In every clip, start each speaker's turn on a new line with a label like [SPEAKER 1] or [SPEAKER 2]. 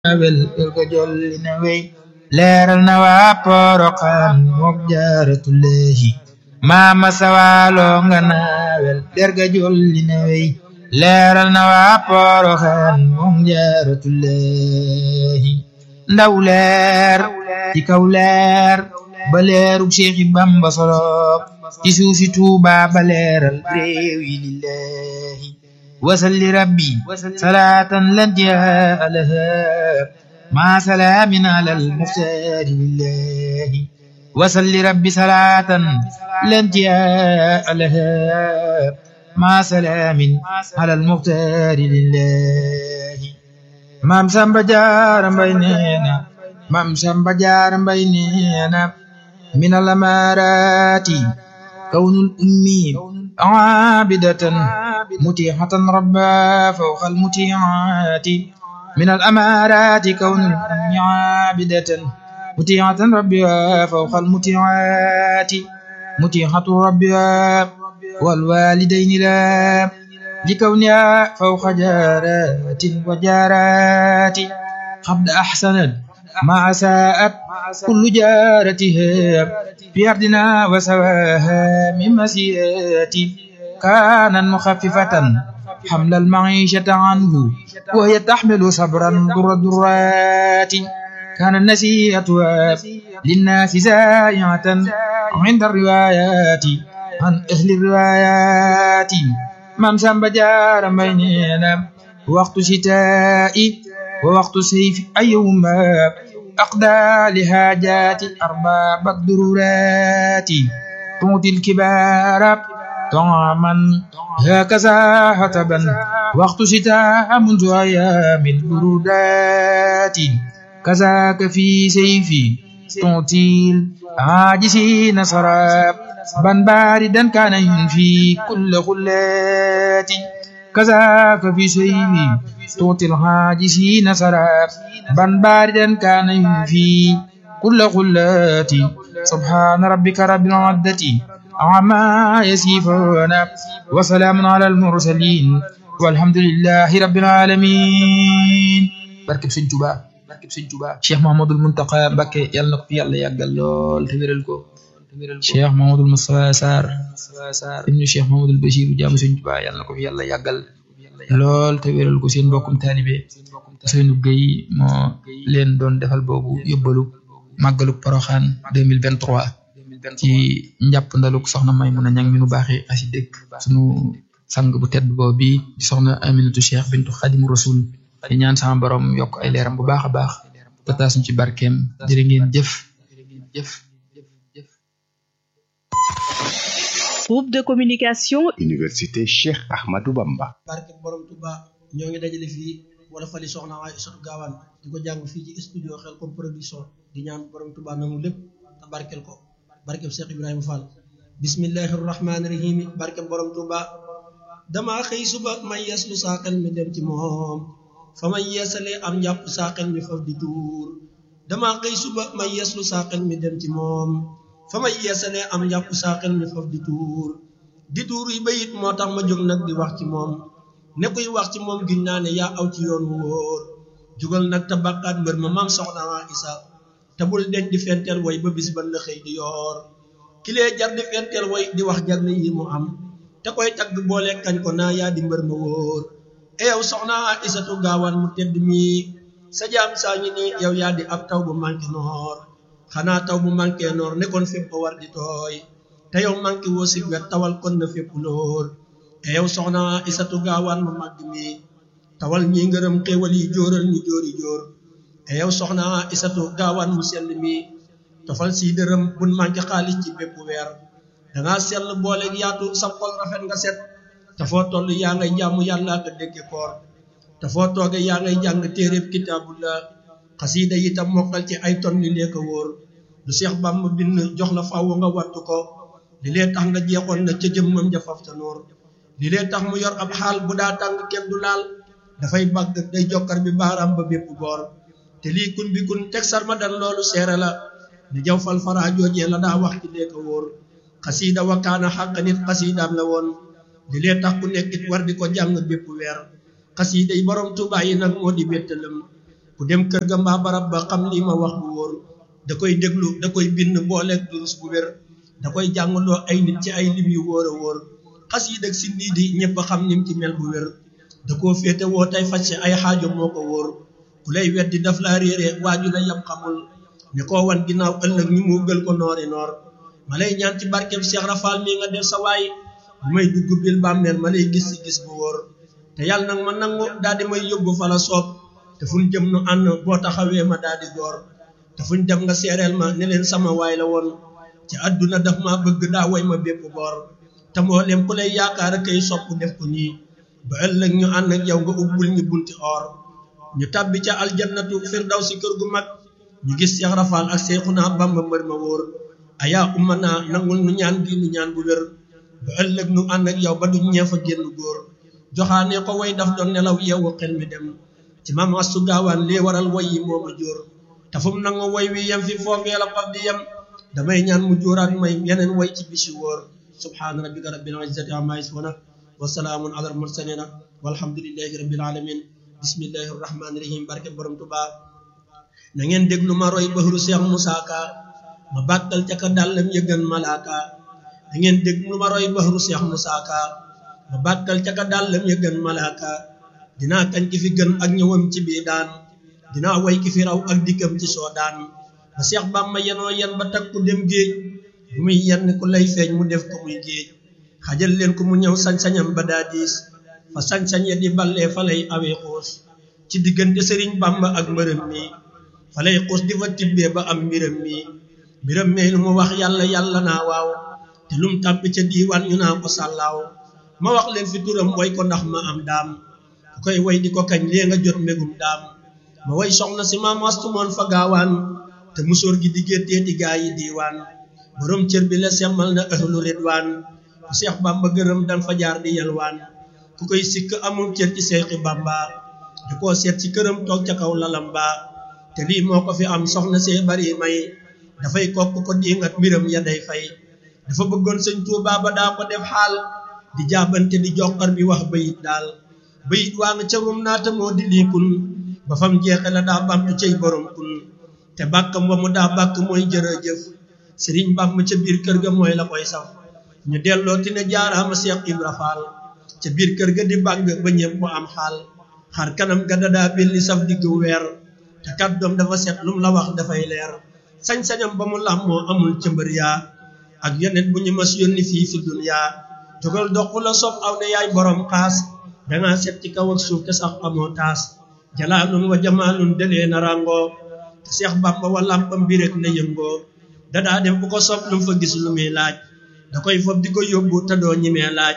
[SPEAKER 1] wel el ko jolli na wey leeral na waa Poroxaan mook jaaratullaahi maama sawaalo nga naawel derga jolli na wey leeral na waa Poroxaan mook jaaratullaahi ndaw leer ci kaw leer ba leeru Seexi Bamba solob ci suufi Tuuba ba leeral réew yi lillaahi wasalli rabbi salaatan lan jaa laha ma salaamin alal muxtaari lillahi wasalli rabbi salaatan lan jaa laha ma salaamin alal muxtaari lillahi maam Samba Jaara Mbay neena maam Samba Jaara Mbay neena min al amaaraati kawnul ummi aabidatan mutixatan rabba fawqa al mutiaati من الأمارات كون الأم عابدة متيعة ربها فوق المتيعات متيعة ربها والوالدين لا لكونها فوق جارات وجارات قد أحسنت ما أساءت كل جارتها في أرضنا وسواها من مسيئات كانت مخففة حمل المعيشة عنه وهي تحمل صبرا در درات كان النسيئة للناس زائعة عند الروايات عن أهل الروايات من سنب جار بيننا وقت شتاء ووقت سيف أيهما أقدى لحاجات أرباب الضرورات تعطي الكبار طعاما هكذا حتبا وقت شتاء منذ أيام البرودات كذاك في سيفي تعطي العاجزين سراب بن باردا كان ينفي كل خلات كذاك في سيفي تعطي العاجزين سراب بن باردا كان ينفي كل خلات سبحان ربك رب العزة عما يصفون وسلام على المرسلين والحمد لله رب العالمين barkeb Sëñ Tuubaa barkeb Sëñ Tuubaa Cheikh Mahamadul Muntaqa Mbakke yàlla na ko fi yàlla yàggal lool te wéral ko Cheikh Mahamadul Moustapha Sarr ibnu Cheikh Mahamadul Bachir jaamu Sëñ Tuubaa yàlla na ko fi yàlla yàggal lool te wéral ko seen mbokkum taalibe Seynu Gey moo leen doon defal boobu yóbbalu màggalu Poroxaan 2023 ci njàpp ndaluk soxna may mun a ñang mi nu baaxee asi dëkk sunu sang bu tedd boobu bi soxna aminatu cheikh bintu xadimu rasul di ñaan sama borom yokk ay leeram bu baax a baax te taas ñu ci barkeem jërë ngeen jëf jëf
[SPEAKER 2] groupe de communication
[SPEAKER 3] université cheikh ahmadou bamba
[SPEAKER 4] barke borom tuba ñoo ngi dajale fii wala fali soxna waay isatu gaawaan di ko jàng fii ci studio xel comme production di ñaan borom tuba nangu lépp te barkel ko barkeb Cheikh Ibrahima Fall bismillahi rahmaani rahim barkeb borom Tuuba dama xëy suba may yees lu saaxel mi dem ci moom fa may yeesalee am njàpp saaxel mi faf di tuur dama xëy suba may yees lu saaxel mi dem ci moom fa may yeesalee am njàpp saaxel mi faf di tuur di tuur yi bayit moo tax ma jóg nag di wax ci moom ne kuy wax ci moom giñ naa ne yaa aw ci yoon wu wóor jugal nag te bàkkaat mbër ma maam soxna waa Isa te bul denc di fenteel woy ba bis ban la xëy di yoor kilee jar di fenteel woy di wax jar na yi mu am te koy tagg boole kañ ko naa yaa di mbër ma wóor e yow soxna isatu gaawaan mu tedd mi sa jaam saa ñi ni yow yaa di ab taw bu manqué noor xanaa taw bu manqué noor nekkoon fépp war di tooy te yow manqué woo si wet tawal kon na fépp lool e yow soxna isatu gaawaan mu màgg mi tawal ñi ngërëm xéewal yi jóoral ñu jóori jóor e yow soxna isatu gaawaan mu sell mi tofal si dërëm bun manqué xaalis ci bépp weer danga sell booleeg yaatu sa xol rafet nga set te foo toll yaa ngay jaamu yàlla ka dégge koor te foo tooge yaa ngay jàng téeréb kitaabullah xasiida itam mokkal ci ay ton li lee ko wóor lu Seex Bàmba bind jox la fàww nga wattu ko li lee tax nga jeexoon na ca jëmmam ja faf ta noor li lee tax mu yor ab xaal bu daa tàng kenn du laal dafay bàgg day jokkar bi baaraam ba bépp boor te lii kun bi kun teg sarma dan loolu seere la ni jaw fal fara joojee la daa wax ci lee ko wóor xasiida wakaana xàq nit xasiidaam la woon li lee tax ku nekkit war di ko jàng bépp weer xasiida yi borom Tuubaa yi nag moo di wéttalam ku dem kër ga mbaa barab ba xam lii ma wax bu wóor da koy déglu da koy bind booleeg durus bu wér da koy jàngaloo ay nit ci ay lim yu wóor a wóor xas yi dëgg si nii di ñëpp a xam nim ci mel bu wér da koo féete woo tey faj si ay xaajo moo ko wóor ku lay weddi daf laa réere waaju la yam xamul ne koo wan ginnaaw ëllëg ñu mu gël ko noori noor ma lay ñaan ci barkeb Cheikh Rafal mii nga def sa waay bu may dugg bil bàmmeel ma lay gis si gis bu wóor te yàlla nag ma nangu daal di may yóbbu fa la soob te fuñ jëm nu ànd boo taxawee ma daal di góor te fuñ dem nga seereel ma ne leen sama waay la woon ci àdduna daf ma bëgg daa way ma bépp boor te mboolem ku lay yaakaar kay sopp def ko nii ba ëllëg ñu ànd ak yow nga ubbul ñu bunti or ñu tàbbi ca aljannatu firdaw si kër gu mag ñu gis Cheikh Rafal ak Seexuna Bamba mbër ma wóor ayaa umma naa nangul nu ñaan gi nu ñaan bu wér ba ëllëg nu ànd ak yow ba duñ ñeefa génn góor joxaane ko way daf doon nelaw yeewu xel mi dem ci maam astu gaawaan lii waral way yi moo ma jóor te fu mu nangu way wi yem fi foofee la faf di yem damay ñaan mu jóoraat may yeneen way ci bisi wóor subhaana rabbika rabbil izzati amma yasifuna wa salaamun ala al mursalina walhamdulillahi rabbil alamin bismillahi rahmaani rahim barke borom Tuubaa na ngeen déglu ma roy bahru Cheikh Moussa Ka ma bàkkal ca ka dàllam yëggan malaaka na ngeen déglu ma roy bahru Cheikh Moussa Ka ma bàkkal ca ka dàllam yëggan malaaka dinaa kañ ki fi gën ak ñëwam ci bii daan dinaa way ki fi raw ak dikkam ci soo daan ba Cheikh Bamba yenoo yen ba takku dem géej bu muy yenn ku lay feeñ mu def ko muy géej xajal leen ko mu ñëw sañ-sañam ba daa diis fa sañ-sañ ya di ballee fa lay awee xuus ci diggante sëriñ Bamba ak mbërëm mi fa lay xuus di fa tibbee ba am mbiram mi mbiram mi lu mu wax yàlla yàlla naa waaw te lum tàbbi ca diiwaan ñu naa ko sàllaaw ma wax leen fi turam way ko ndax ma am daam ku koy way di ko kañ lee nga jot mbégum daam ma way soxna si maam astumoon fa gaawaan te musóor gi di gétteeti gaa yi diiwaan borom cër bi la semmal na ahlu ridwaan ku seex bamba gërëm dan fa jaar di yalwaan ku koy sikk amul cër ci seexi bamba da koo seet ci këram toog ca kaw lalam ba te lii moo ko fi am soxna see bari may dafay kokk ko diingat mbiram ya day fay dafa bëggoon sëñ Tuubaa ba daa ko def xaal di jaabante di joxar bi wax bayit daal bayit waa nga cawum naata moo di lii kun ba fam jeexe la daa bamtu cay borom kun te bàkkam wa mu daa bàkk mooy jërëjëf sëriñ bàmm ca biir kër ga mooy la koy saf ñu delloo ti ne jaaraama Seex Ibra Faal ca biir kër ga di bàgg ba ñëpp mu am xaal xar kanam ga dadaa belli saf digg weer te kàddoom dafa set lum la wax dafay leer sañ-sañam ba mu làmmoo amul ca mbër yaa ak yeneen bu ñu mas yónni fii fi duniyaa jógal dox fu la sopp aw ne yaay borom xaas dangaa set ci kaw ak suuf te sax amoo taas jalaalun wa jamaalun delee na ràngoo te Seex Bàmba wa làmpam bi rek na yëngoo dadaa dem bu ko sopp lu mu fa gis lu muy laaj da koy fob di ko yóbbu te doo ñimee laaj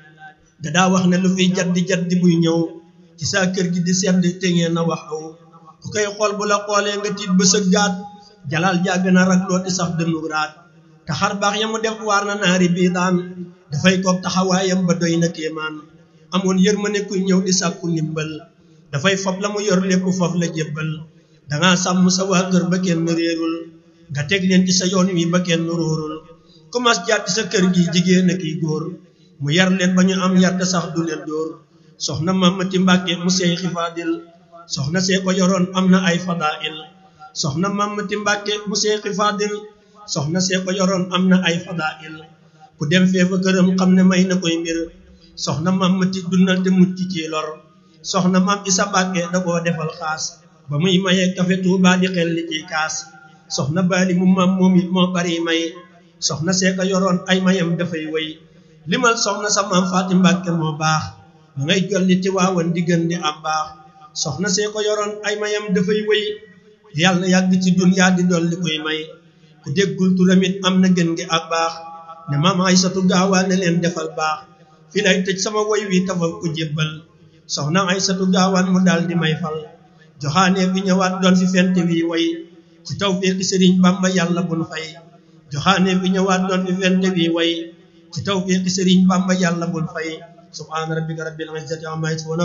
[SPEAKER 4] dadaa wax ne lu fiy jaddi jaddi buy ñëw ci saa kër gi di sedd te ngeen na wax aw ku koy xool bu la xoolee nga tiit ba sa gaat jalaal jàgg na rag looti sax dënnu raat te xar baax ya mu def waar na naari bii daan dafay koog taxawaayam ba doy na kéemaan amoon yërmande kuy ñëw di sàkku ndimbal dafay fob la mu yor lépp fof la jébbal dangaa sàmm sa waa kër ba kenn réerul nga teg leen ci sa yoon wi ba kenn róorul commence jaar ci sa kër gi jigéen ak i góor mu yar leen ba ñu am yar te sax du leen dóor soxna Mamati Mbàkke mu seey xifaadil soxna see ko yoroon am na ay fadail soxna Mamati Mbàkke mu seey xifaadil soxna see ko yoroon am na ay fadail ku dem feefa këram xam ne may na koy mbir soxna Mamati dundal te mucc ci lor soxna mam Isa Mbàkke da koo defal xaas ba muy mayee kafe Tuubaa di xel li ciy kaas soxna baali mu mam moom it moo bari may soxna see ko yoroon ay mayam dafay wéy limal soxna sa maam Faati Mbàkke moo baax ma ngay jolli ti waawan di gën di am baax soxna see ko yoroon ay mayam dafay wéy yàlla yàgg ci dunyaa di dolli koy may ku déggul turamit am na gën gi ak baax ne maam Aysatu gaawaa ne leen defal baax fi lay tëj sama woy wi tafal ko jébbal soxna Aysatu gaawaan mu daal di may fal joxaane bi ñëwaat doon fi fent wi way ci tawfiqi Sëriñ Bamba yàlla bun fay joxaane bi ñëwaat doon fi fent wi way ci tawfiqi Sëriñ Bamba yàlla bun fay subhaana rabbika rabbil izzati amma yasifun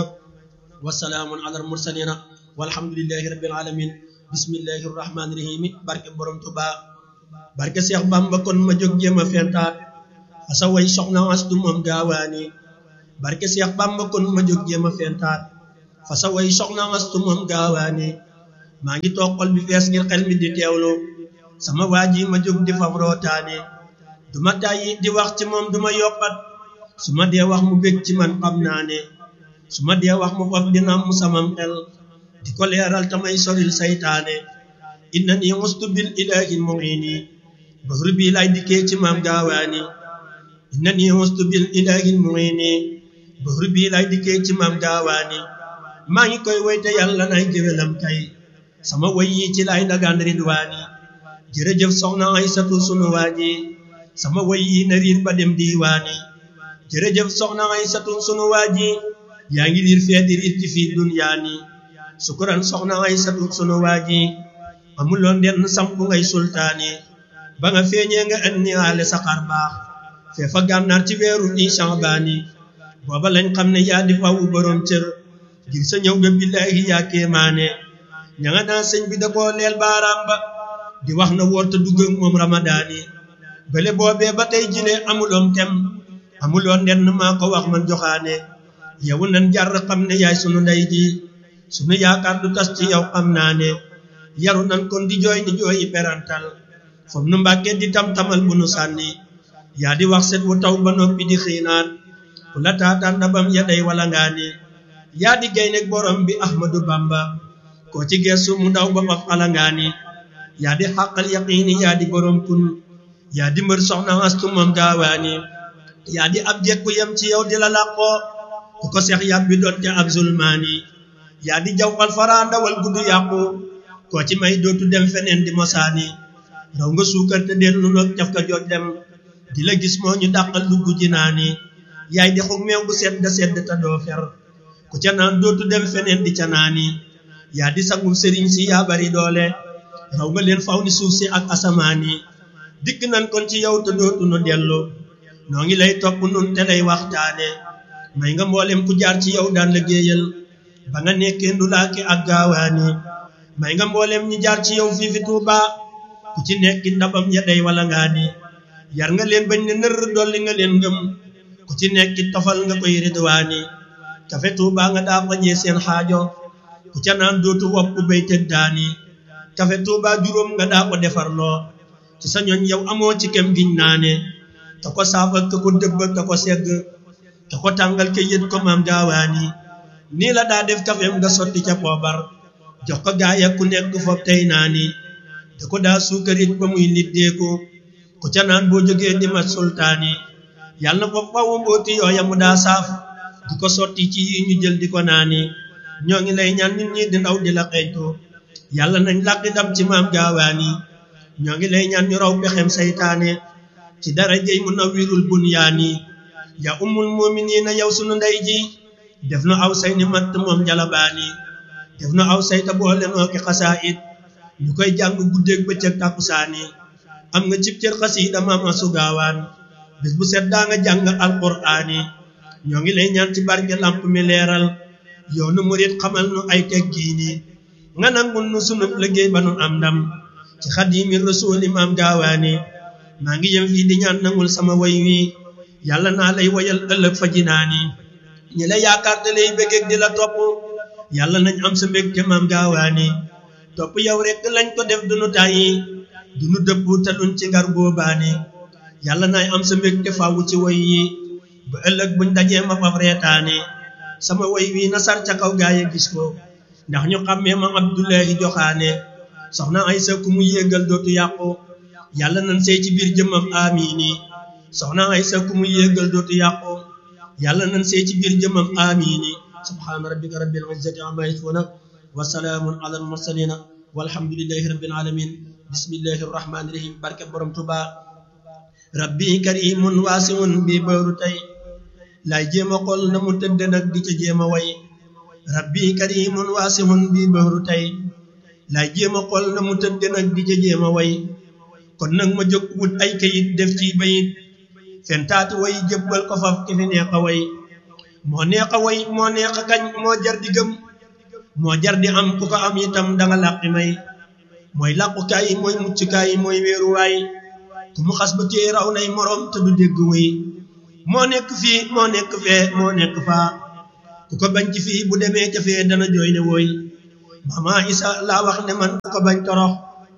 [SPEAKER 4] wa salaamun ala al mursalina walhamdulillahi rabbil alamin bismillahi rahmaani rahim barke borom Tuubaa barke Seex Bamba kon ma jóg jéem a fentaat asa way soxna astu moom gaawaani barke Seex Bamba kon ma jóg jéem a fentaat fa sa way soxna astu moom gaawaani
[SPEAKER 5] maa ngi toog xol bi fees ngir xel mi di teewlu sama waa ji ma jóg di fab rootaane du ma tàyyi di wax ci moom du ma yokkat su ma dee wax mu bég ci man xam naa ne su ma dee wax mu faf dina mu samam xel di ko leeral tamay soril saytaane inna ni mustu bil ilahi muini bahru bi lay dikkee ci maam gaawaani inna ni mustu bil ilahi muini bahru bi lay dikkee ci maam gaawaani maa ngi koy woy te yàlla nay géwélam kay sama woy yi ci lay dagaan ridwaani jërëjëf soxna Aysatu sunu waaji sama woy yi na riir ba dem diiwaani jërëjëf soxna Aysatu sunu waaji yaa ngi liir fee di riir ci fii dunyaani sukuran soxna Aysatu sunu waaji amuloon denn sampu ngay sultaani ba nga feeñee nga indi aale saxaar baax fee fa gànnaar ci weeru ni Shaabaani booba lañ xam ne yaa di fawu borom cër ngir sa ñëw nga billaahi yaa kéemaane ña nga naa sëñ bi da koo leel baaraam ba di wax na woor te dugg ak moom ramadaani bële boobee ba tey jile amuloon tem amuloon nenn maa ko wax man joxaane yow nan jar xam ne yaay sunu ndey ji sunu yaakaar du tas ci yow xam naa ne yaru nan kon di jooy di jooyi perantal foog nu mbàkkee di tam-tamal bu nu sànni yaa di wax set wu taw ba noppi di xiinaat ku la taataan ndabam ya day wala ngaani yaa di gay nekk borom bi Ahmadu Bamba koo ci geesu mu daw ba faf alangaani yaa di xàqal yaqiini yaa di borom kun yaa di mbër soxna astu moom gaawaani yaa di ab jekku yem ci yow di la làqoo ku ko seex yàbbi doon te ab zulmaani yaa di jawfal faraa ndawal guddu yàqu koo ci may dootu dem feneen di mosaani raw nga suukar te dellu noog caf ka jooj dem di la gis moo ñu dàqal dugg ji naani yaay di xug meew bu sedd sedd te doo fer ku ca naan dootu dem feneen di ca naani yaa di sangum sëriñ si yaa bari doole raw nga leen faw ni suuf si ak asamaan yi dikk nan kon ci yow te dootu nu dellu noo ngi lay topp nun te lay waxtaane may nga mboolem ku jaar ci yow daan liggéeyal ba nga nekkee ndulaake ak gaawaani may nga mboolem ñi jaar ci yow fii fi Tuuba ku ci nekki ndabam ya day wala ngaani yar nga leen bañ ne nër dolli nga leen ngëm ku ci nekki tofal nga koy ridwaani kafe Tuuba nga daa fajee seen xaajo ku ca naan dootu wopp bay tëddaani kafe Tuuba juróom nga daa ko defarloo ci sa ñooñ yow amoo ci kem giñ naane ka ko saafa ka ko dëbb ka ko segg ka ko tàngal ke yët ko maam gaawaani nii la daa def kafeem nga sotti ca poobar jox ko gaaya ku nekk foog tey naani da ko daa suukarit ba muy liddeeku ku ca naan boo jógee di mat sultaani yàlla na ko fawu mbooti yooya mu daa saaf di ko sotti ci yi ñu jël di ko naani ñoo ngi lay ñaan nit ñi di ndaw di la xeeñtu yàlla nañ làqi dam ci maam gaawaani ñoo ngi lay ñaan ñu raw pexem saytaane ci darajey mu nawwirul bunyaani ya ummul muminina yow sunu ndey ji def na aw say ni matt moom jalabaani def na aw say ta boole noo ki xasaayit ñu koy jàng guddeeg bëccëg tàkkusaani am nga cib cër xasiida maam asu gaawaan bis bu set daa nga jàng alquraani ñoo ngi lay ñaan ci barke lamp mi leeral yoonu murit xamal nu ay teggiini nga nangul nu sunu liggéey ba nu am ndam ci xadimi rasuuli maam gaawaani maa ngi yem fii di ñaan nangul sama way wi yàlla naa lay woyal ëllëg fa jinaani ñi la yaakaar te lay bëggeeg di la topp yàlla nañ am sa mbég te maam gaawaani topp yow rekk lañ ko def dunu tàyyi dunu dëpp te duñ ci gar góobaani yàlla naay am sa mbég te faawu ci way yi ba ëllëg buñ dajee ma faf reetaani sama way wi na sar ca kaw gaaye gis ko ndax ñu xàmmee ma Abdullahi joxaane soxna Aysa ku mu yéegal dootu yàqu yàlla nañ sey ci biir jëmmam amiini soxna Aysa ku mu yéegal dootu yàqu yàlla nañ sey ci biir jëmmam amiini subhaana rabbika rabbil izzati amma yasifuuna wa salaamun ala al mursalina walhamdulillahi rabbil alamin bismillahi rahmaani rahim barke borom Tuuba rabbi karimun waasiun bi bëru tey lay jéema xol na mu tëdd nag di ca jéema way rabbi karimun waasiun bi bëru tey lay jéema xol na mu tëdd nag di ca jéema way kon nag ma jóg wut ay kayit def ci bayit fentaati way jëbbal ko faf ki fi neex a way moo neex a way moo neex a kañ moo jar di gëm moo jar di am ku ko am itam danga làqi may mooy làqukaay mooy muccukaay mooy wéeruwaay ku mu xas ba téye raw nay moroom te du dégg way moo nekk fii moo nekk fee moo nekk faa ku ko bañ ci fii bu demee ca fee dana jooy ne wooy mama isa laa wax ne man ku ko bañ torox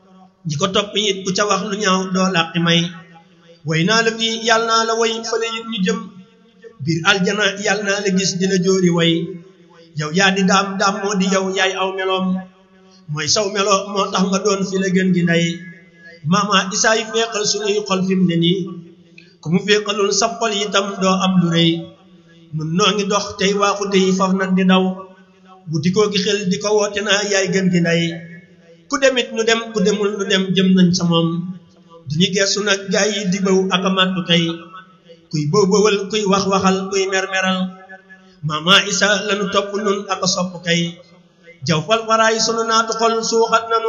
[SPEAKER 5] ñi ko topp it ku ca wax lu ñaaw doo làqi may way naa la fii yàlla naa la way fële it ñu jëm biir aljana yàlla naa la gis di la jóori way yow yaa di daam daam moo di yow yaay aw meloom mooy saw melo moo tax nga doon fi la gën gi ndey mama isa yi feeqal suñuy xol fi mu ne nii ku mu feeqalul sa xol itam doo am lu rëy nun noo ngi dox tey waaxu tey faf nag di daw wuti koo gi xel di ko woote naa yaay gën gi ndey ku demit nu dem ku demul nu dem jëm nañ sa moom duñu geesu nag gaay yi di bëw ak a màttu kay kuy bëw bëwal kuy wax waxal kuy mermeral mama isa lanu topp nun ak a sopp kay jaw fal faraay sunu naatu xol suuxat nanu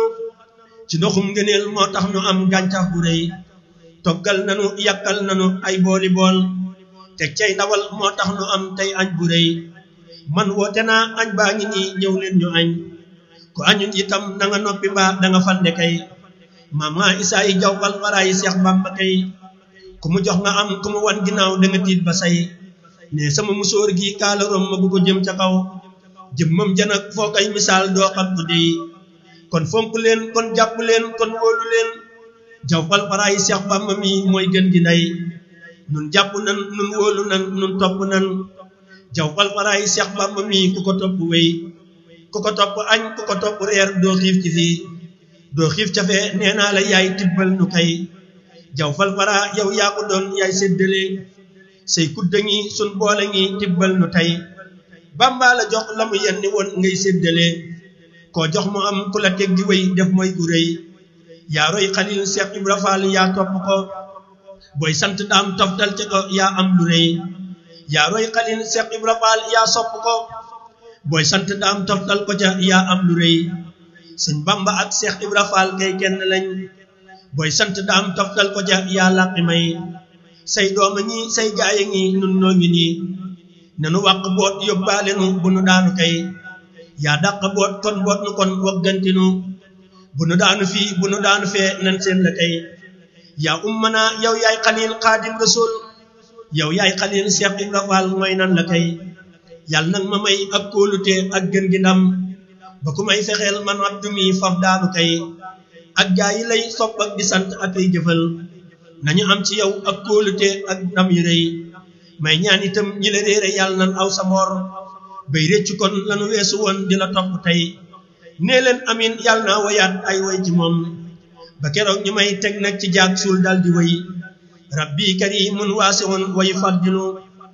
[SPEAKER 5] ci ndoxum ngëneel moo tax nu am gàncax bu rëy toggal nanu yàkkal nanu ay booli bool teg cay ndawal moo tax nu am tey añ bu rëy man woote naa añ baa ngi nii ñëw leen ñu añ ku añun itam na nga noppi mbaa da nga fande kay mama isa yi jaw fal faraay seex bamba kay ku mu jox nga am ku mu wan ginnaaw da nga tiit ba say ne sama musóor gi kaala rom ma bu ko jëm ca kaw jëmmam janak foo koy misaal doo xam ko dey kon fonk leen kon jàpp leen kon wóolu leen jaw fal faraay seex bamba mi mooy gën gi ndey nun jàpp nan nun wóolu nan nun topp nan jaw fal faraay seex bamba mi ku ko topp wéy ku ko topp añ ku ko topp reer doo xiif ci fii doo xiif ca fee nee naa la yaay tibbal nu kay jaw fal fara yow yaa ko doon yaay séddale say kudda ngi sun boole ngi tibbal nu tey bamba la jox la mu yenni woon ngay séddale koo jox mu am ku la teg di wéy def mooy gu rëy yaa roy xalil Seex Ibra Faal yaa topp ko booy sant daam toftal ci ko yaa am lu rëy yaa roy xalil Seex Ibra Faal yaa sopp ko booy sant daam toftal ko ca yaa am lu rëy sëñ Bamba ak Seex Ibra Faal kay kenn lañ booy sant daam toftal ko ca yaa làqi may say dooma ñi say gaaya ngi nun noo ngi nii nanu wàq boot yóbbaale nu bu nu daanu kay yaa dàq boot kon boot nu kon waggantinu bu nu daanu fii bu nu daanu fee nan seen la kay yaa ummana yow yaay xalil xaadim rasul yow yaay xalil Seex Ibra Faal mooy nan la kay yàlla nag ma may ak kóolute ak gën gi ndam ba ku may fexeel man abdu mi faf daanu kay ak gaa yi lay sopp ak di sant ak ay jëfal nañu am ci yow ak kóolute ak ndam yu rëy may ñaan itam ñi la réere yàlla nan aw sa moor bay réccu kon lanu weesu woon di la topp tey nee leen amin yàlla naa wayaat ay way ci moom ba keroog ñu may teg nag ci jaag suul dal di way rabbi karimun waasiun way faddilu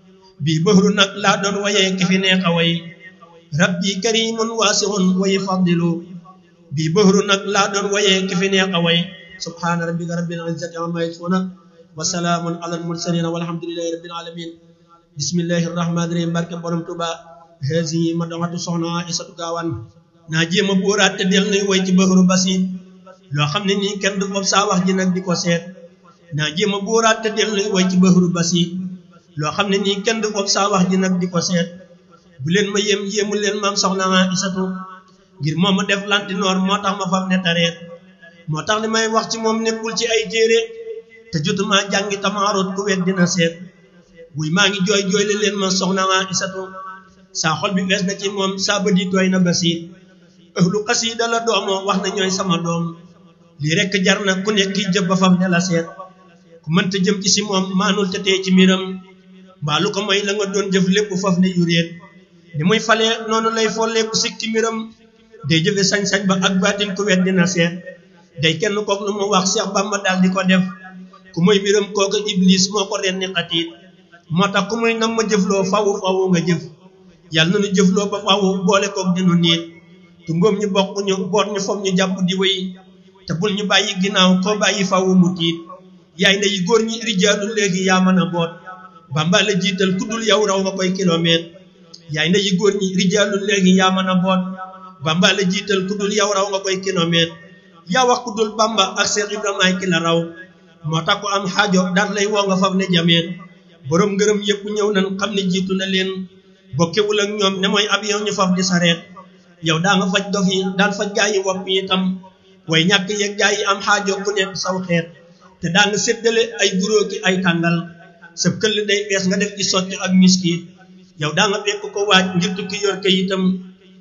[SPEAKER 5] bii bëhru nag laa doon wayee ki fi neex a way rabbi karimun waasiun way faddilu bii bëhru nag laa doon wayee ki fi neex a way subhaana rabbika rabbil izzati amma yasifuna wa salaamun alal mursalin walhamdulillahi rabbil alamin bismillahi rahmaani rahim barke borom tuba haasi ma doxatu soxna isatu gaawan naa jéem a bóoraat te del nuy woy ci bëhru basit loo xam ne nii kenn du fob saa wax ji nag di ko seet naa jéem a bóoraat te del nuy woy ci bëhru basit loo xam ne nii kenn du fob saa wax ji nag di ko seet bu leen ma yéem yéemu leen maam soxna isatu ngir moom ma def lantinoor moo tax ma fam ne tareet moo tax li may wax ci moom nekkul ci ay téere te jotuma jàngi tamaaroot ku wet dina seet buy maa ngi jooy jooyle leen ma soxna isatu saa xol bi fees na ci moom saa bët yi tooy na basiit ëhlu xasiida la doomoo wax na ñooy sama doom lii rekk jar na ku nekk ki jëb ba fam ne la seet ku mënta jëm ci si moom maanul te tee ci mbiram mbaa lu ko may la nga doon jëf lépp faf ne yu réet ni muy falee noonu lay follee ku sikki mbiram day jëfe sañ-sañ ba ak baatin ku wet dina seet day kenn kook lu mu wax Seex Bamba daal di ko def ku muy mbiram kooku iblis moo ko ren ni xatiit moo tax ku muy nam ma jëfloo fawu fawu nga jëf yàlla na nu jëfloo ba fawu boole kook dinu niit tu ngóom ñu bokk ñu boot ñu foog ñu jàpp di wéy te bul ñu bàyyi ginnaaw koo bàyyi fawu mu tiit yaay ndeyi góor ñi rijaalu léegi yaa mën a boot Bamba la jiital ku dul yow raw nga koy kilomètre yaay ndeyi góor ñi rijaalu léegi yaa mën a boot Bamba la jiital ku dul yow raw nga koy kilomètre yaa wax ku dul Bamba ak Seex Ibrahima ki la raw moo tax ku am xaajo daan lay woo nga faf ne jameen borom ngërëm yëpp ñëw nan xam ne jiitu na leen bokkewul ak ñoom ne mooy avion ñu faf di sareet yow daa nga faj dof yi daan faj gaa yi wopp yi itam way ñàkk yeeg gaa yi am xaajo ku nekk saw xeet te daa nga séddale ay guróo ki ay tàngal sa këll day fees nga def ci sotti ak miskiit yow daa nga fekk ko waaj ngir tukki yor kayitam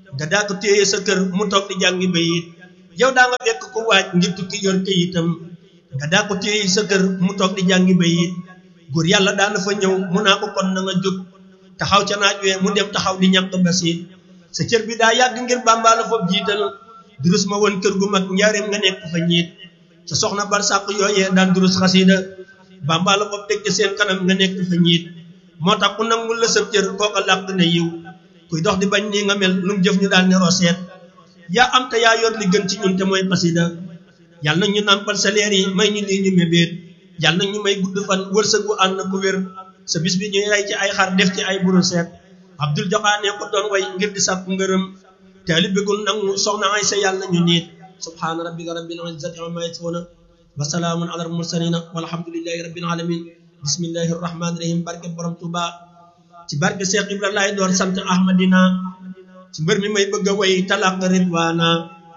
[SPEAKER 5] nga daa ko téye sa kër mu toog di jàngi bayit yow daa nga fekk ko waaj ngir tukki yor këyitam nga daa ko téye sa kër mu toog di jàngi bayit góor yàlla daana fa ñëw mu naa ko kon na nga jóg taxaw ca naaj wee mu dem taxaw di ñàkk basiit sa cër bi daa yàgg ngir bàmbaala foofu jiital durus ma woon kër gu mag njaareem nga nekk fa ñiit sa soxna bar sàq yooyee daan durus xasida bàmbaala foofu teg ci seen kanam nga nekk fa ñiit moo tax ku nangul la sa cër kooka làq na yiw kuy dox di bañ nii nga mel lu mu jëf ñu daal ne roseet yaa am te yaa yor li gën ci ñun te mooy xasida yàlla na ñu nàmpal sa leer yi may ñu lii ñu mébéet yàlla na ñu may gudd fan wërsëg bu ànd ku wér sa bis bi ñuy rey ci ay xar def ci ay buru seet abdul joxaane ko doon way ngir di sàkku ngërëm taalib bi gul nangu soxna ay sa yàlla ñu niit subhaana rabbika rabbil izzati amma yasifuna wa salaamun ala al mursalina walhamdulillahi rabbil alamin bismillahi rahmani rahim barke borom tuba ci barke Cheikh Ibra laay door sant ahmadina ci mbër mi may bëgg a way talaq ridwaana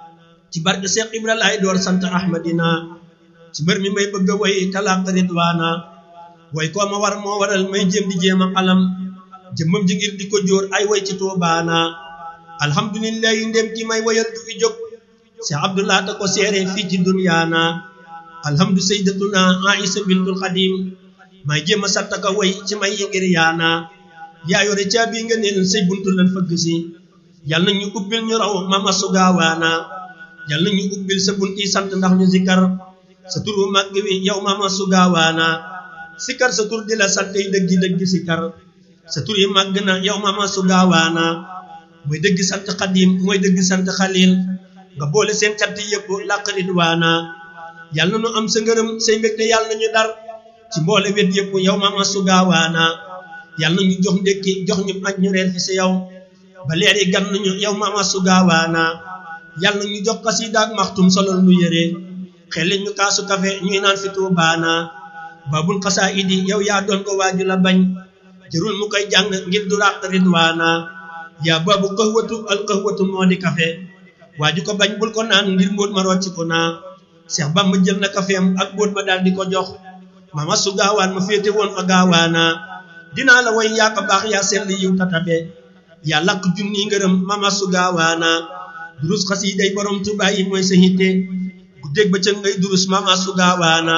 [SPEAKER 5] ci barke Cheikh Ibra laay door sant ahmadina ci mbër mi may bëgg a way talaq ridwaana way koo ma war moo waral may jéem di jéem a xalam jëmmam ji ngir di ko jóor ay way ci tuubaana alhamdulillahi ndem ki may wayal du fi jóg Cheikh Abdullah ta ko seere fii ci dunyaana alhamdu sayyidatuna Aïsa bintul Xadim may jéem a sattaka way ci may yi ngir yaana yaa yore caabi nga neel say buntu lan fëgg si yal na ñu ubbil ñu raw mama su gaawaana yal na ñu ubbil sa bunti sant ndax ñu zikkar sa tur bu màgg wi yow mama su gaawaana sikkar sa tur di la sant yi dëggi dëggi sikkar sa tur yi màgg na yow mama su gaawaana mooy dëgg sant xadim mooy dëgg sant xalil nga boole seen cant yëpp làq ridwaana yal na ñu am sa ngërëm say mbégte yal na ñu dar ci mboole wet yëpp yow mama su gaawaana yal na ñu jox ndékki jox ñu añ ñu reer fi si yow ba leer yi gan nañu yow mama su gaawaana yal na ñu jox xasida ak maxtum solol nu yére xelle ñu kaasu kafe ñuy naan fi tuubaana babul xasaa idi yow yaa doon ko waaju la bañ jërul mu koy jàng ngir du ràq ridwaana yaa babu xëwatu al xëwatu moo di kafe waaju ko bañ bul ko naan ngir mbóot ma rocc ko naa Seex Bamba jël na kafeem ak mbóot ma daal di ko jox mama su gaawaan ma féete woon fa gaawaana dinaa la way yaa ko baax yaa sell yiw tatabe yaa lakk junni ngërëm mama su gaawaana durus xasiiday borom Tuubaa yi mooy sa hitte guddeeg bëccëg ngay durus mama su gaawaana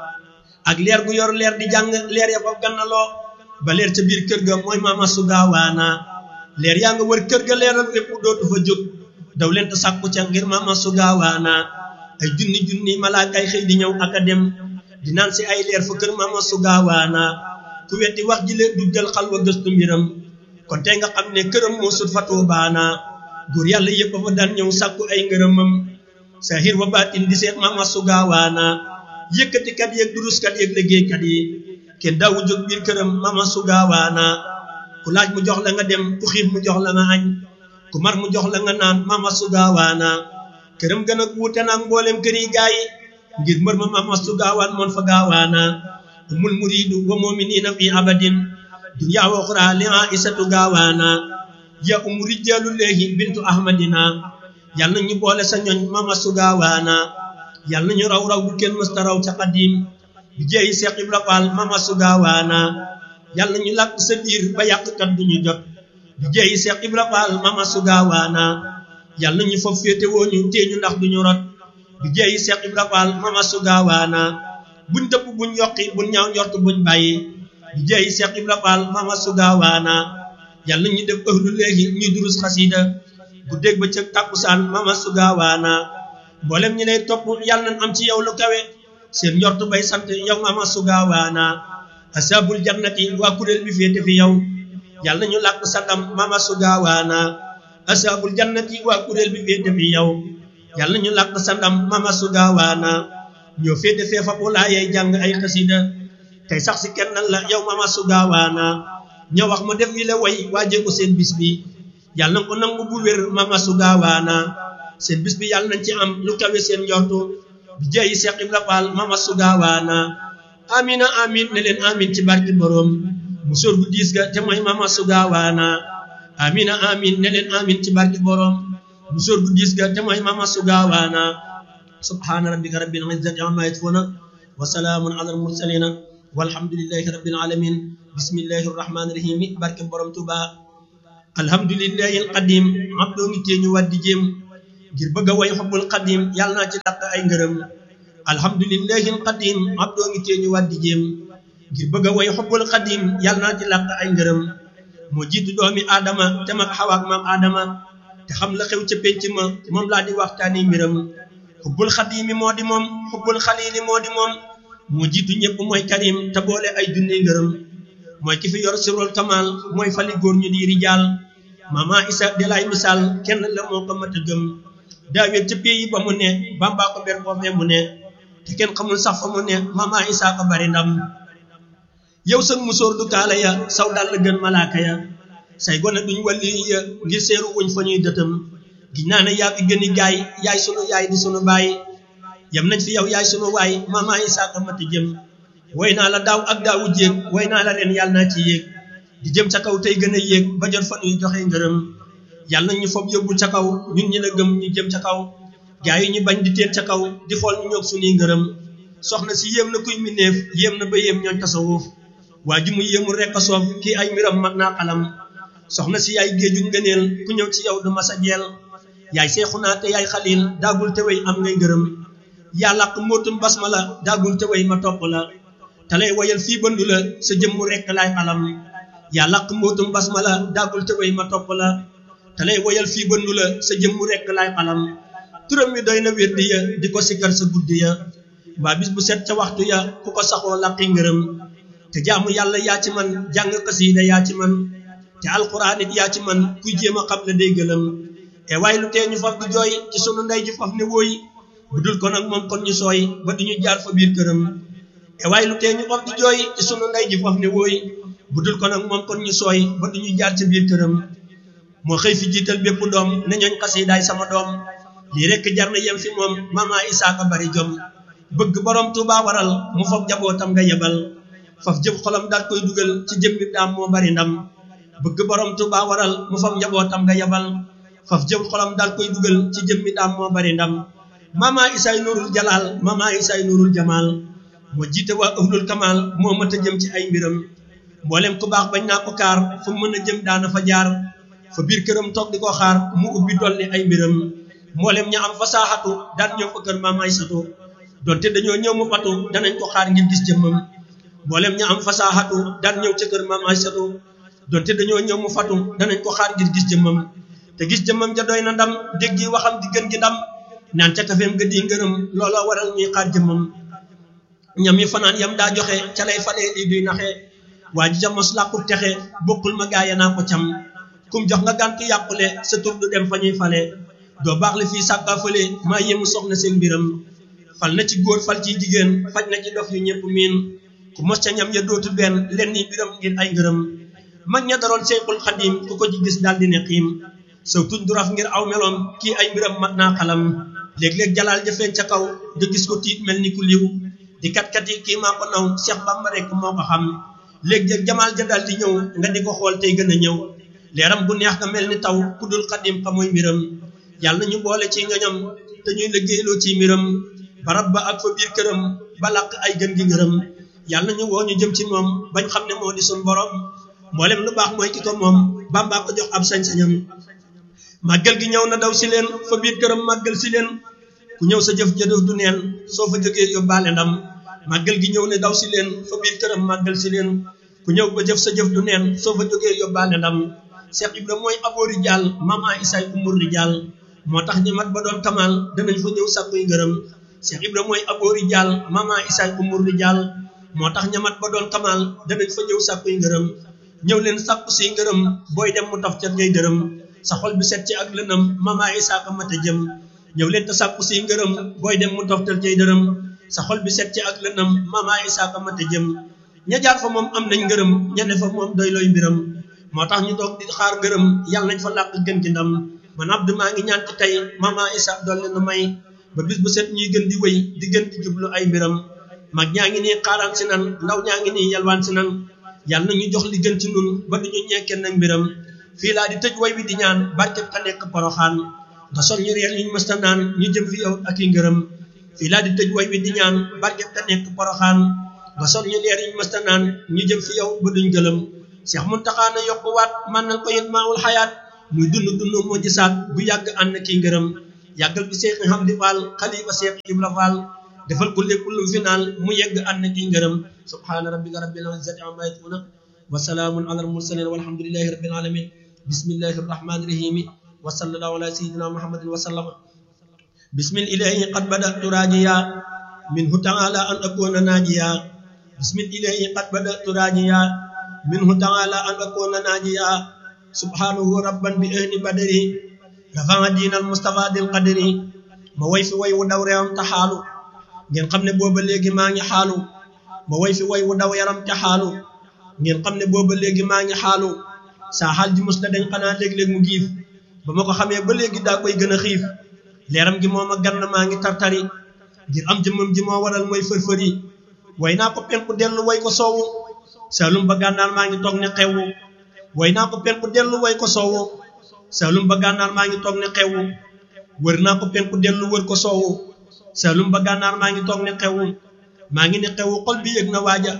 [SPEAKER 5] ak leer gu yor leer di jàng leer ya fa gannaloo ba leer ca biir kër ga mooy mama su gaawaana leer yaa nga wër kër ga leeral lépp dootu fa jóg daw leen te sàkku ca ngir mama su gaawaana ay junni junni malaakay xëy di ñëw ak a dem di naan si ay leer fa kër mama su gaawaana ku wetti wax ji leen duggal xalwa gëstu mbiram kon tey nga xam ne këram moo sut fa tuubaana góor yàlla yëpp fa daan ñëw sàkku ay ngërëmam sahir wa baatin di seet mama su gaawaana yëkkatikat yeeg duruskat yeeg liggéeykat yi kenn daawu jóg biir këram mama su gaawaana ku laaj mu jox la nga dem ku xiif mu jox la nga añ ku mar mu jox la nga naan mama su gaawaana këram gën a wuute naag mboolem kër yi gaa yi ngir mbër ma mama su gaawaan moon fa gaawaana umul muridu wa muminina fi abadin dunya wa uxra li aisatu gaawaana ya umu rijaalu leehi bintu ahmadina yàlla na ñu boole sa ñoñ mama su gaawaana yàlla na ñu raw raw bu kenn mësta raw ca xadim bi jeeyi Seex Ibra Faal mama su gaawaana yàlla na ñu làkk sa biir ba yàqkat du ñu jot bi jeeyi Seex Ibra Faal mama su gaawaana yàlla na ñu foofu féete woo ñu téeñu ndax du ñu rot bi jeeyi Seex Ibra Faal mama su gaawaana buñ dëpp buñ yokki buñ ñaaw njort buñ bàyyi bi jeeyi Seex Ibra Faal mama su gaawaana yàlla na ñu def ëhlu léegi ñuy durus xasida bu dégg ba ca tàkkusaan mama su gaawaana mboolem ñi lay topp yàlla nañ am ci yow lu kawe seen njort bay sant yow mama su gaawaana asabul jannati waa kuréel bi féete fi yow yàlla nañu làkk sa ndam mama su gaawaana asabul jannati waa kuréel bi féete fi yow yàlla nañu làkk sa ndam mama su gaawaana ñoo féete fee fa ulaayay jàng ay xasida tey sax si kenn la yow mama su gaawaana ñoo wax ma def wi la way waajee ko seen bis bi yàlla na ko nangu bu wér mama su gaawaana seen bis bi yàlla nañ ci am lu kawe seen njortu bi jeeyi Seex Ibra Faal mama su gaawaana amina amin ne leen amin ci barki borom mu sóor gu diis ga te mooy mama su gaawaana amina amin ne leen amin ci barki borom mu sóor gu diis ga te mooy mama su gaawaana subhaana rabbika rabbil izzati amma yasifuna wa salaamun ala al mursalina walhamdulillahi rabbil alamin bismillahi rahmani rahim barke borom Tuuba alhamdulillahi alqadim abdoo ngi tee ñu waddi jéem ngir bëgg a way xubbul qadim yàlla naa ci dàq ay ngërëm alhamdulillahi alqadim abdoo ngi tee ñu waddi jéem ngir bëgg a way xubbul qadim yàlla naa ci làq ay ngërëm moo jiitu doomi aadama te mag xawaak maam aadama te xam la xew ca pénc ma moom laa di waxtaani mbiram xubbul xadimi moo di moom xubbul xalili moo di moom moo jiitu ñëpp mooy karim te boole ay junni ngërëm mooy ki fi yor sirul kamal mooy fali góor ñu di rijaal mama isa de lay misaal kenn la moo ko mat a gëm daawet ca pays ba mu ne bambaa ko ber boofee mu ne te kenn xamul sax fa mu ne mama isa ko bari ndam yow sën musóor du kaala ya saw dal la gën malaaka ya say gone duñ walli ya ngir seeru wuñ fa ñuy dëtëm giñ naa ne yaa fi gëni gaay yaay sunu yaay di sunu baay yam nañ fi yow yaay sunu waay mama isa ko mat a jëm woy naa la daaw ak daawu jéeg woy naa la ren yàlla naa ci yéeg di jëm ca kaw tey gën a yéeg ba jot fa ñuy joxe ngërëm yàlla na ñu fob yóbbu ca kaw ñun ñi la gëm ñu jëm ca kaw gaa yi ñu bañ di teet ca kaw di xool ñu ñoog suñuy ngërëm soxna si yéem na kuy mineef yéem na ba yéem ñooñ tasawuf waa ji mu yéemul rekk a soof kii ay mbiram mag naa xalam soxna si yaay géeju ngëneel ku ñëw ci yow du masa jeel yaay seexunaa te yaay xalil daagul te way am ngay ngërëm yaa làq mbootum basmala daagul te way ma topp la te lay wayal fii bandu la sa jëmmu rekk laay xalam yaa làq mbootum basmala daagul te way ma topp la te lay wayal fii bandu la sa jëmmu rekk laay xalam turam mi doy na wérdi ya di ko sikkar sa guddi ya mbaa bis bu set ca waxtu ya ku ko saxoo làqi ngërëm te jaamu yàlla yaa ci man jàng xasiida yaa ci man te alxuraan it yaa ci man kuy jéem a xam la day gëlëm e waaye lu tee ñu faf di jooy ci sunu ndey ji faf ne wooy bu dul ko nag moom kon ñu sooy ba duñu jaar fa biir këram e waaye lu tee ñu faf di jooy ci sunu ndey ji faf ne wooy bu dul ko nag moom kon ñu sooy ba duñu jaar ca biir këram moo xëy fi jiital bépp doom ne ñooñ xasiidaay sama doom lii rekk jar na yem fi moom mama isaaka bari jom bëgg borom Tuuba waral mu faf jabootam nga yebal faf jëf xolam daal koy dugal ci jëmmi daam moo bari ndam bëgg borom Tuuba waral mu faf njabootam nga yebal faf jëf xolam daal koy dugal ci jëmmi daam moo bari ndam mama isaay nurul jalaal mama isaay nurul jamaal moo jiite waa ahlul kamal moo mët a jëm ci ay mbiram mboolem ku baax bañ naa ko kaar fu mën a jëm daana fa jaar fa biir këram toog di ko xaar mu ubbi dolli ay mbiram mboolem ña am fasaaxatu daan ñëw fa kër maam Aysatu donte dañoo ñëw mu fatu danañ ko xaar ngir gis jëmmam mboolem ña am fasaaxatu daan ñëw ca kër maam Aysatu donte dañoo ñëw mu fatu danañ ko xaar ngir gis jëmmam te gis jëmmam ja doy na ndam dégg yi waxam di gën gi ndam naan ca kafeem ga di ngërëm looloo waral ñuy xaar jëmmam ñam yi fanaan yam daa joxe ca lay falee lii duy naxe waa ji ca mos làqut texe bokkul ma gaaya naa ko cam kum jox nga gàntu yàqule sa tur du dem fa ñuy fale doo baax le fii sàkkaa fële maa yéemu soxna seen mbiram fal na ci góor fal ci jigéen faj na ci dof yu ñëpp miin ku mos ca ñam ya dootu benn len ni mbiram ngir ay ngërëm mag ña daroon Seexul Xadim ku ko ci gis daal di ne xiim saw tuñ du raf ngir aw meloom kii ay mbiram mat naa xalam léeg-léeg jalaal jafeen ca kaw nga gis ko tiit mel ni ku liw di kat-kat yi kii maa ko naw Seex Bamba rek moo ko xam léeg-léeg jamaal ja daal di ñëw nga di ko xool tey gën a ñëw leeram bu neex nga mel ni taw ku dul xadim xamuy mbiram yàlla ñu boole ci ngañam te ñuy liggéeyloo ci mbiram barab ba ak fa biir këram ba làq ay gën gi ngërëm yàlla ñu woo ñu jëm ci moom bañ xam ne moo di suñ borom mboolem lu baax mooy ki ko moom Bàmbaa ko jox ab sañ-sañam màggal gi ñëw na daw si leen fa biir këram màggal si leen ku ñëw sa jëf jëdëf du neen soo fa jógee yóbbaale ndam màggal gi ñëw ne daw si leen fa biir këram màggal si leen ku ñëw ba jëf sa jëf du neen soo fa jógee yóbbaale ndam Cheikh Ibra mooy aboori jaal mama isaay umur rijaal moo tax ñi mat ba doon kamal danañ fa ñëw sàkkuy ngërëm Cheikh Ibra mooy aboori jaal mama isaay umur rijaal moo tax ña mat ba doon kamal danañ fa ñëw sàkkuy ngërëm ñëw leen sàkku si ngërëm booy dem mu taf ca ngay dërëm sa xol bi set ci ak lënam mama isaaka mata jëm ñëw leen te sàkku si ngërëm booy dem mu toftal cay dërëm sa xol bi set ci ak lënam mama isaaka mata jëm ña jaar fa moom am nañ ngërëm ña ne fa moom doy looy mbiram moo tax ñu toog di xaar ngërëm yàlla nañ fa làq gën gi ndam man abdu maa ngi ñaan ci tey mama isa dolli nu may ba bis bu set ñuy gën di wéy di gën di jublu ay mbiram mag ñaa ngi nii xaaraan si nan ndaw ñaa ngi nii yalwaan si nan yàlla na ñu jox li gën ci nun ba duñu ñekkee nag mbiram fii laa di tëj way wi di ñaan barkeb ka nekk poroxaan nga sol ñu reer ñu mësta naan ñu jëm fi yow ak i ngërëm fii laa di tëj way wi di ñaan barkeb ka nekk poroxaan nga sol ñu leer ñu mësta naan ñu jëm fi yow ba duñ gëlëm Cheikh Muntaxa na yokku waat man nañ ko yit maawul xayaat muy dund dund moo gisaat bu yàgg ànd ki ngërëm yàggal bi Cheikh Hamdi Fall xalifa Cheikh Ibra Fall defal ko lépp lu final mu yegg ànd ki ngërëm subhaana rabbika rabbil izzati amma yasifuna wa salaamun ala al mursalin walhamdulillahi rabbil alamin bismillahi rahmani rahim wa sallallahu ala sayyidina muhammadin wa sallama bismil ilahi qad badatu rajiya minhu ta'ala an akuna najiya bismil ilahi qad badatu rajiya minhu ta'ala an akuna najiya subhanahu rabban bi ahli badri rafa'a diinal mustafa dil qadri ma way fi way wu daw reewam taxaalu ngeen xam ne booba léegi maa ngi xaalu ma way fi way wu daw yaram ca xaalu ngeen xam ne booba léegi maa ngi xaalu saa xaal ji mus la dañ xanaa léeg-léeg mu giif ba ma ko xamee ba léegi daa koy gën a xiif leeram gi moo ma gann maa ngi tartari ngir am jëmmam ji moo waral mooy fër-fëri way naa ko penku dellu way ko soowu saalum ba gànnaar maa ngi toog ne xewwu way naa ko penku dellu way ko soowu saalum ba gànnaar maa ngi toog ne xewwu wër naa ko penku dellu wër ko soowu saalum ba gànnaar maa ngi toog ne xewwu maa ngi ne xewwu xol bi yëg na waaja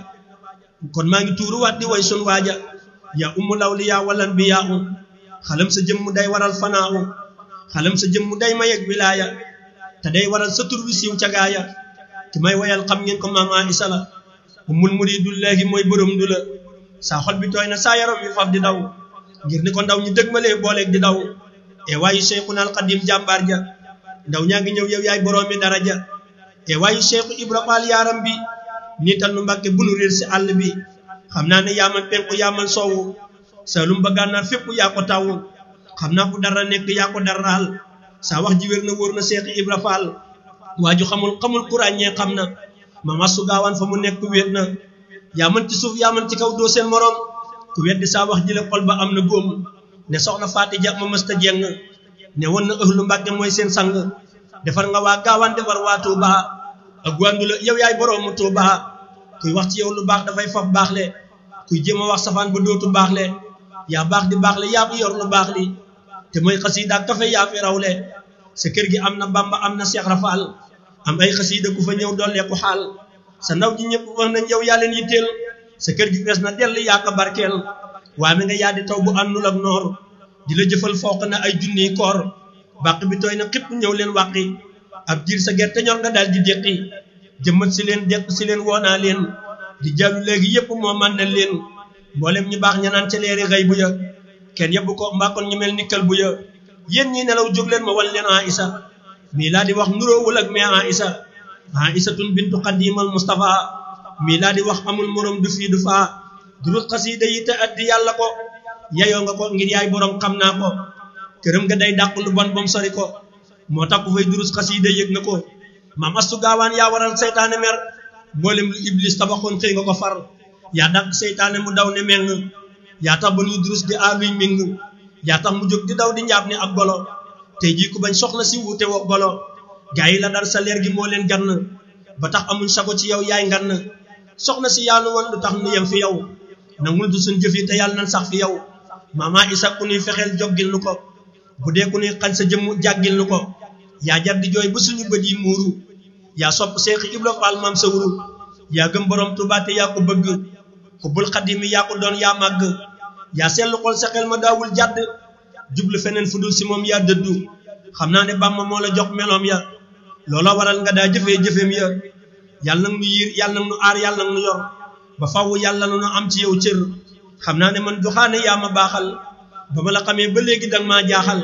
[SPEAKER 5] kon maa ngi tuuru waat di way sun waaja yaa ummu lawliyaa walan bi yaa um xalam sa jëmm day waral fanaawu xalam sa jëmm day ma yegg wilaaya te day waral sa tur wi siiw ca gaaya ki may wayal xam ngeen ko maama isa la ummul muridullahi mooy borom du la saa xol bi tooy na saa yaram wi faf di daw ngir ni ko ndaw ñi dëgmalee booleeg di daw e waayu cheikhuna al qadim jàmbaar ja ndaw ñaa ngi ñëw yow yaay boroomi daraja e waayu cheikhu ibra faal yaaram bi niital nu mbàkke bu nu réer si àll bi xam naa ne yaaman penku yaaman soowu saalum ba gànnaar fépp yaa ko taw xam naa ko dara nekk yaa ko daraal saa wax ji wér na wóor na seexi ibra faal waa ju xamul xamul ku ràññee xam na mama su gaawaan fa mu nekk wéet na yaa mën ci suuf yaa mën ci kaw doo seen morom ku weddi saa wax ji la xol ba am na góom ne soxna faati ja ma mësta jeng ne woon na ëhlu mbàkke mooy seen sang defar nga waa gaawaan defar waa tuuba ak gwandu la yow yaay boroomu tuuba kuy wax ci yow lu baax dafay faf baax le kuy jéem a wax safaan ba dootu baax le yaa baax di baax le yaa fi yor lu baax li te mooy xasiida ak kafe yaa fi rawle sa kër gi am na bamba am na seex rafaal am ay xasiida ku fa ñëw dolleeku xaal sa ndaw ji ñëpp wax nañ yow yaa leen yitteel sa kër gi fees na dell yaa ko barkeel waa mi nga yaa di taw bu àndul ak noor di la jëfal fooq na ay junniy koor bàq bi tooy na xipp ñëw leen wàqi ab jiir sa gerte ñor nga daal di déqi jëmmat si leen deq si leen woonaa leen di jàllu léegi yépp moo man na leen mboolem ñu baax ña naan ca leeri xëy bu ya kenn yebbu ko mbàkkoon ñu mel ni kël bu ya yéen ñi nelaw jóg leen ma wan leen a isa mii laa di wax nuróowul ak mais a isa a isatun bintu xadimal mustafa mii laa di wax amul morom du fii du faa durus xasiida yi te addi yàlla ko yeyoo nga ko ngir yaay borom xam naa ko këram nga day dàq lu bon bom sori ko moo tax ku fay durus xasiida yëg na ko maam astu gaawaan yaa waral seytaane mer mboolem lu iblis tabaxoon xëy nga ko far yaa dàq seytaane mu daw ne meng yaa tax ba nuy durus di aaluy ming yaa tax mu jóg di daw di njaab ni ab golo tey jii ku bañ soxla si wuute woo golo gaa yi la dar sa leer gi moo leen gann ba tax amuñ sago ci yow yaay ngann soxna si yàlla woon lu tax nu yem fi yow nangul du suñ jëf yi te yàlla nan sax fi yow mama isa ku nuy fexeel joggil nu ko bu dee ku nuy xañ sa jëmm jàggil nu ko yaa jar di jooy ba suñu bët yi muuru yaa sopp seexi ibra faal maam sa wuru yaa gëm borom Tuubaa te yaa ko bëgg ko bul xadimi yaa ko doon yaa màgg yaa seetlu xol sa xel ma daawul jàdd jublu feneen fu dul si moom yaa dëddu xam naa ne Bàmba moo la jox meloom ya loola waral nga daa jëfee jëfeem ya yàlla nag nu yiir yàlla nag nu aar yàlla nag nu yor ba faw yàlla na nu am ci yow cër xam naa ne man joxaane yaa ma baaxal ba ma la xamee ba léegi danga maa jaaxal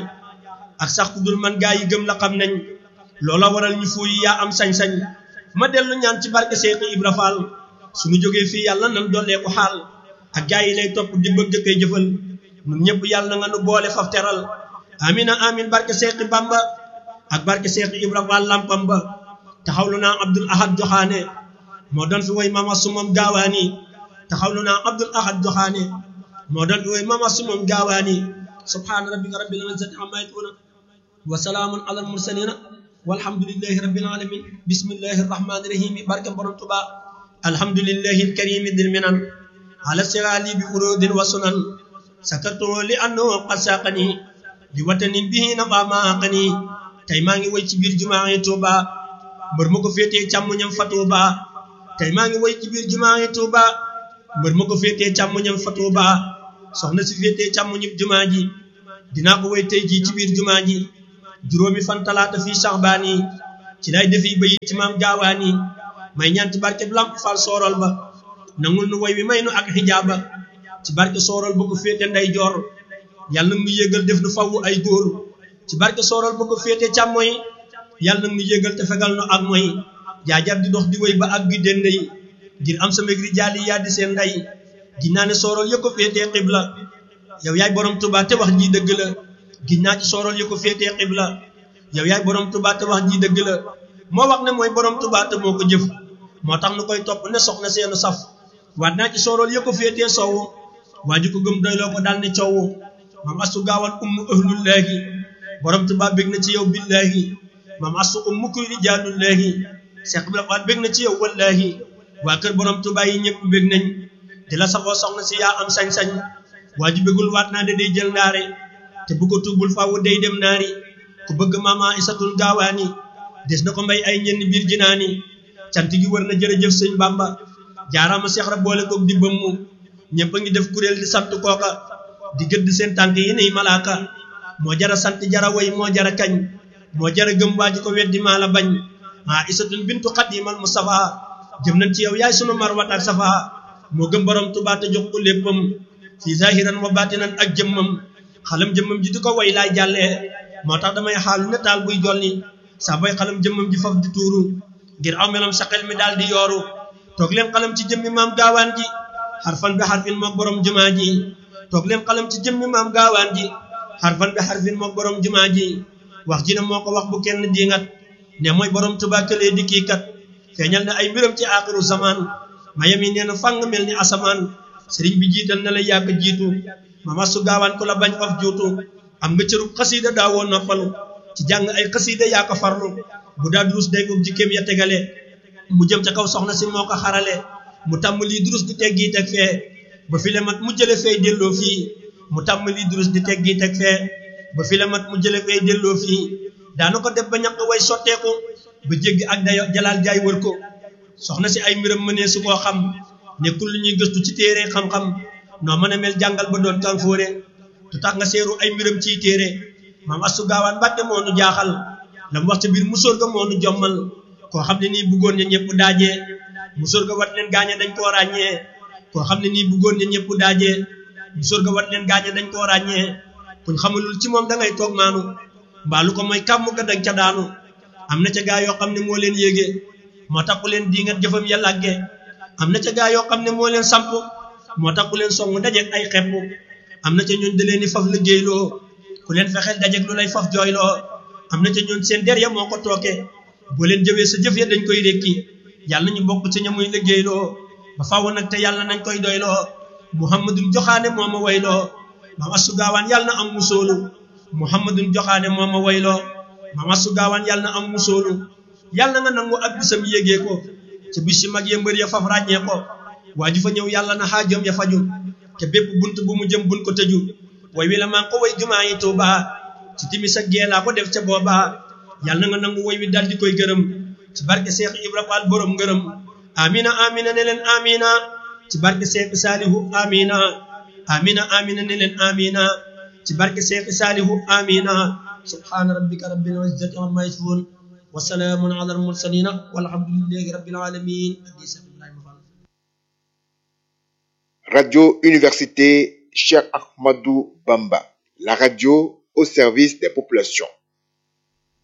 [SPEAKER 5] ak sax ku dul man gaa yi gëm la xam nañ loola waral ñu fuuyi yaa am sañ-sañ ma dellu ñaan ci barke Seex Ibra Faal suñu jógee fii yàlla nan dollee ko xaal ak gaa yi lay topp di bëgg koy jëfal ñun ñëpp yàlla nga nu boole faf teral amina amin barke Seexi Bamba ak barke Seexi Ibra Faal lampam ba taxawlu naa Abdul Ahad Joxaane moo doon fi woy mama sumam gaawaani taxawlu naa Abdul Ahad Joxaane moo doon fi woy mama sumam gaawaani subhaana rabbika rabbil izzati amma yasifuna wa salaamun alal mursalina walhamdulillahi rabbil alamin bismillahi rahmani rahim barke borom Tuubaa alhamdulillahi alkarimi dil minan ala sirali bi urudin wa sunan sakartu li annahu qad saqani li watanin bihi nafa ma aqani tey maa ngi woy ci biir jumaa yi Tuuba mbër ma ko féetee càmmoñam fa Tuuba tey maa ngi woy ci biir jumaa yi Tuuba mbër ma ko féetee càmmoñam fa Tuuba soxna si féetee càmmoñub jumaa ji dinaa ko way tey jii ci biir jumaa ji juróomi fan talaata fii saxbaan yi ci lay defi bayit ci maam gaawaan yi may ñaan ci barke lamp fal soorol ba nangul nu way wi may nu ak xijaaba ci barke soorol ba ko féete nday joor yàlla nag nu yégal def nu fawwu ay góor ci barke soorol ba ko féete càmmoy yàlla nag nu yégal te fegal nu ak moy jaajar di dox di way ba ak gi dende yi ngir am sa megri jaali yaa di seen nday ginnaa ne soorol ya ko féetee xibla yow yaay borom Tuubaa te wax ji dëgg la ginnaa ci soorol ya ko féetee xibla yow yaay borom Tuubaa te wax ji dëgg la moo wax ne mooy borom Tuubaa te moo ko jëf moo tax nu koy topp ne soxna seenu saf waat naa ci soorol ya ko féetee sowwu waa ji ko gëm doyloo ko daal ne coowu maam astu gaawal ummu ahlullaahi borom Tuubaa bég na ci yow billaahi maam astu ummu kuy rijaalullaahi Seex Ibra Faal bég na ci yow wallaahi waa kër borom Tuubaa yi ñëpp bég nañ di la safoo soxna si yaa am sañ-sañ waa ji bégul waat naa de day jël ndaare te bu ko tuubul faawu day dem naari ku bëgg maama isatul gaawaani des na ko mbay ay ñenn biir jinaani cant gi wër na jërëjëf sëñ Bamba jaaraama Seex Ra boole koog di bëmmu ñëpp a ngi def kuréel di sant kooka di gëdd seen tànk yi nii malaaka moo jara sant jara way moo jara kañ moo jara gëm waa ji ko weddi maa la bañ maa isatun bintu xadimal mustafa jëm nañ ci yow yaay sunu marwat ak safa moo gëm borom Tuubaa te jox ko léppam fii zahiran wa batinan ak jëmmam xalam jëmmam ji di ko way laay jàllee moo tax damay xaalu ne taal buy jolli saa bay xalam jëmmam ji faf di tuuru ngir aw melam sa xel mi daal di yooru toog leen xalam ci jëmmi maam gaawaan ji xarfan bi xarfin mook borom jumaa ji toog leen xalam ci jëmmi maam gaawaan ji xarfan bi xarfin mook borom jumaa ji wax ji ne moo ko wax bu kenn diingat ne mooy borom Tuubaa këlee di kii kat feeñal na ay mbiram ci aaxiru zaman mayam yi nee na fàng mel ni asamaan sëriñ bi jiital na la yàgg jiitu mama su gaawaan ku la bañ faf juutu am nga cërub xasiida daawoo noppalu ci jàng ay xasiida yaa ko farlu bu daa durus day ko jikkéem ya tegale mu jëm ca kaw soxna si moo ko xarale mu tàmm lii durus di teggi teg fee ba fi la mat mu jële fee delloo fii mu tàmm lii durus di teggi teg fee ba fi la mat mu jële fee delloo fii daana ko def ba ñaq way sotteeku ba jéggi ak dayo jalaal jaay wër ko soxna si ay mbiram mënee su koo xam nekkul lu ñuy gëstu ci téere xam-xam noo mën a mel jàngal ba doon kanfóore tu tax nga seeru ay mbiram ciy téere maam astu gaawaan mbàtte moo nu jaaxal la mu wax ca biir musóor ga moo nu jommal koo xam ne nii bëggoon ña ñëpp daajee musóor ga wat leen gaañe dañ koo ràññee koo xam ne nii bëggoon ña ñëpp daajee musóor ga wat leen gaañe dañ koo ràññee kuñ xamalul ci moom da ngay toog maanu mbaalu ko mooy kàmm ga dañ ca daanu am na ca gaa yoo xam ne moo leen yéege moo tax ku leen diingat jëfam ya làgge am na ca gaa yoo xam ne moo leen samp moo tax ku leen song dajeeg ay xepp am na ca ñooñ da leen di faf liggéeyloo ku leen fexeel dajeeg lu lay faf jooyloo am na ca ñooñ seen der ya moo ko tooke boo leen jëwee sa jëf ya dañ koy rékki yàlla ñu bokk ci ña muy liggéeyloo ba faaw nag te yàlla nañ koy doyloo muhammadun joxaane moo ma wayloo maam asu gaawaan yàlla na am musoolu muhammadun joxaane moo ma wayloo maam asu gaawaan yàlla na am musoolu yàlla nga nangu ak bisam yégee ko ca bis si mag ya mbër ya faf ràññee ko waa ju fa ñëw yàlla na xaajoom ya faju te bépp bunt bu mu jëm buñ ko tëju way wi la maa ko way jumaa yi Tuuba ci timis ak gee laa ko def ca booba yàlla nga nangu way wi dal di koy gërëm ci barke Seex Ibra Faal borom ngërëm amina amina ne leen amina ci barke Seex Saalihu amina amina amina ne leen amina ci barke Seex Saalihu amina subhaana rabbika rabbil izzati amma yasifuun wa salaamun ala al mursalina walhamdulillahi rabbil alamin
[SPEAKER 6] Radio Université Cheikh Ahmadou Bamba, la radio au service des populations.